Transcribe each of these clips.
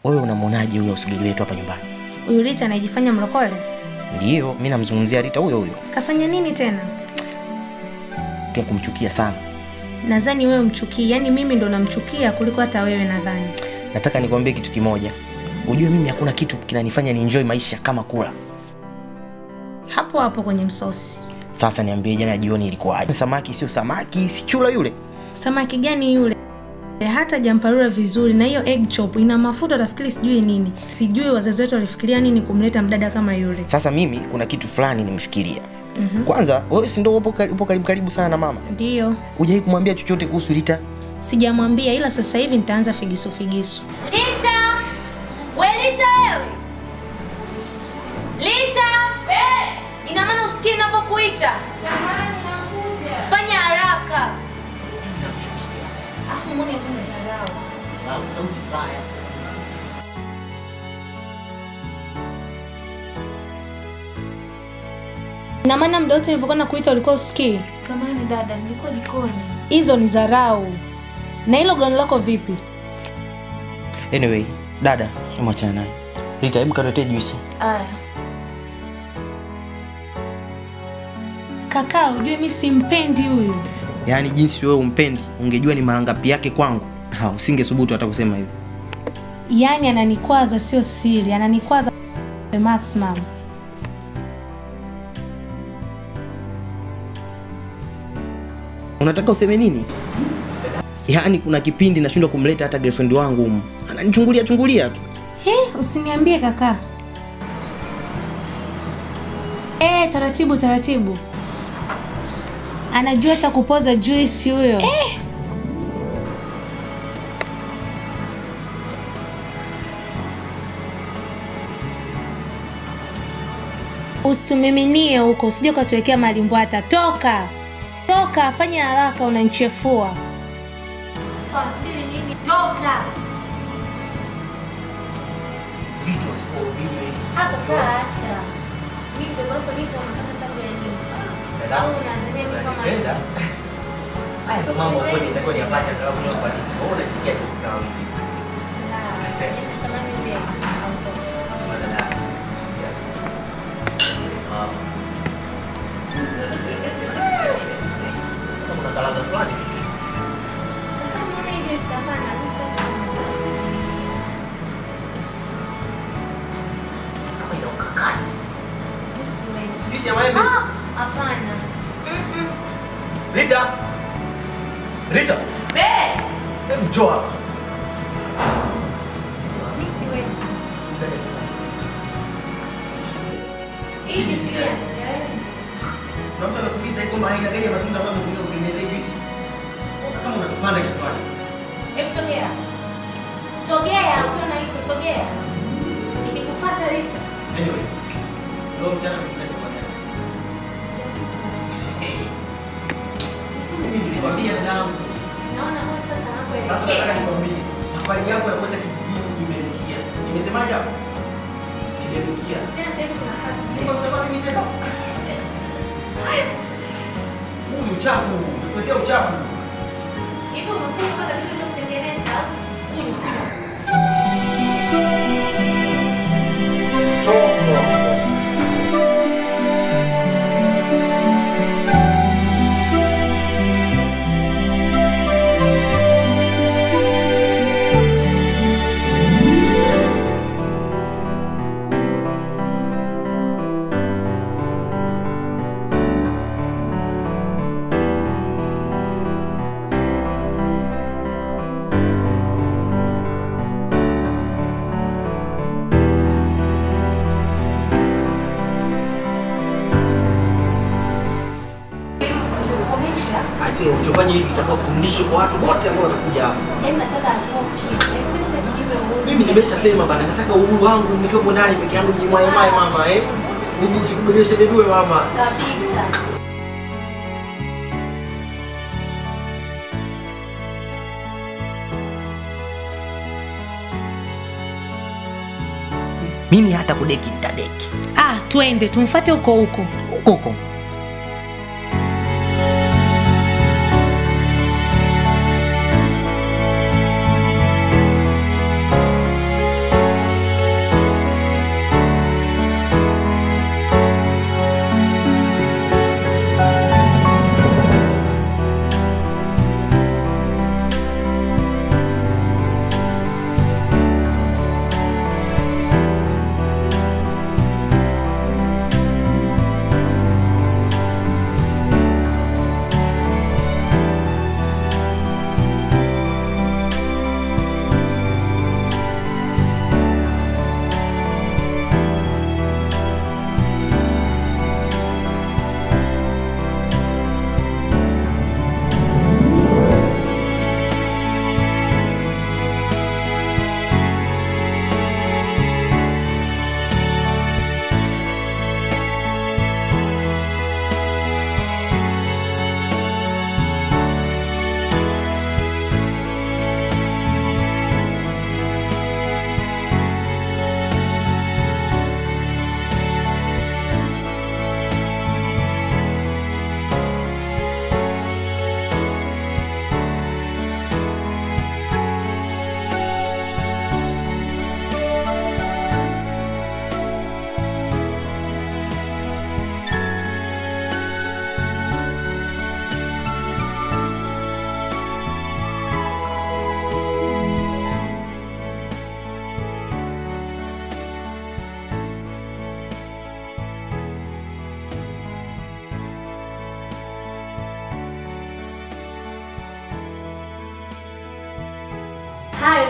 wewe unamwonaje huyo usigili wetu hapa nyumbani? Huyu Rita anayejifanya mlokole Ndiyo, mi namzungumzia Rita huyo huyo, kafanya nini tena? kia kumchukia sana. Nadhani wewe mchukii, yaani mimi ndo namchukia kuliko hata wewe nadhani. Nataka nikwambie kitu kimoja, ujue mimi hakuna kitu kinanifanya ni enjoy maisha kama kula. Hapo hapo kwenye msosi. Sasa niambie, jana jioni ilikuwaje? Samaki sio samaki, si chula yule. Samaki gani yule? Hata jamparura vizuri na hiyo egg chop ina mafuta, utafikiri sijui nini. Sijui wazazi wetu walifikiria nini kumleta mdada kama yule. Sasa mimi kuna kitu fulani nimefikiria. Kwanza wewe si ndio upo kari- upo karibu karibu sana na mama, Ndiyo, hujai kumwambia chochote kuhusu Rita? sijamwambia, ila sasa hivi nitaanza figisu figisu. Lita! We Lita wewe! Lita! Eh! Ina maana usikie ninavyokuita? Fanya haraka. Afu mbona kuna dharau? Sauti mbaya. Ina maana muda wote nilivyokuwa nakuita ulikuwa usikii? Samahani dada, nilikuwa jikoni. Hizo ni dharau. Na hilo gauni lako vipi? Anyway, dada, hebu achana naye. Rita, hebu kaletee juisi. Aya. Kaka, ujue mi simpendi huyu. Yaani jinsi wewe umpendi, ungejua ni mara ngapi yake kwangu. Ha, usingesubutu hata kusema hivyo. Yaani ananikwaza, sio siri, ananikwaza the maximum. Unataka useme nini? Yaani kuna kipindi nashindwa kumleta hata girlfriend wangu humu. Ananichungulia chungulia tu. He, usiniambie kaka. Eh, taratibu taratibu. Anajua hata kupoza juice huyo. Eh. Usitumiminie huko, usije ukatuwekea malimbwata. Toka, toka, fanya haraka, unanichefua. Unasubiri nini? Toka. Hapo kaa acha. Mimi baba yako nipo nataka sababu ya nini? Au unazania mimi kama Haya mambo ambayo nitakuwa niyapate angalau kutoka kwa Rita. Wewe unajisikia kitu kama hivi? Samahani pia. Kuna kalaza fulani. Kama hivi samahani, mimi siwezi Kama ina ukakasi. Siwezi. Sijui si ya maembe. Ah, hapana. Mm-mm. Rita. Rita. Be, Hebu njoo hapa. mimi siwezi. Mbele sasa. Hii juisi gani? Na mtu anakuuliza hii kwamba aina gani ya matunda ambayo umetumia kutengeneza hii juisi. Mbona kama unatupanda kichwani? Hebu sogea. Sogea, ukiwa naitwa sogea. Nikikufuata Rita. Anyway. Leo mchana nimekula chakula gani? Eh. Mimi nilikwambia dadangu. Naona mbona sasa Sasa anapoelekea. nataka nikwambie, safari yako ya kwenda kijijini imerukia. Nimesemaje hapo? Imerukia. Tena sasa hivi tuna kasi. Nimesema mimi tena. Huu ni uchafu, umekuletea uchafu. Hivyo umekuwa kwanza kitu cha kutengeneza. Kunywa, kunywa. Aise, uchofanya hivi itakuwa fundisho kwa watu wote ambao watakuja hapa. Yaani nataka atoke. Yaani sasa tujipe uhuru. Mimi nimeshasema bana, nataka uhuru wangu nikiwa ndani peke yangu nijimwaye mwaye mama eh. Nijishughulishe bedue mama. Kabisa. Mimi hata kudeki nitadeki. Ah, twende tumfuate huko huko. Huko huko.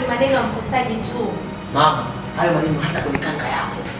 ni maneno ya mkosaji tu. Mama, hayo maneno hata kwenye kanga yako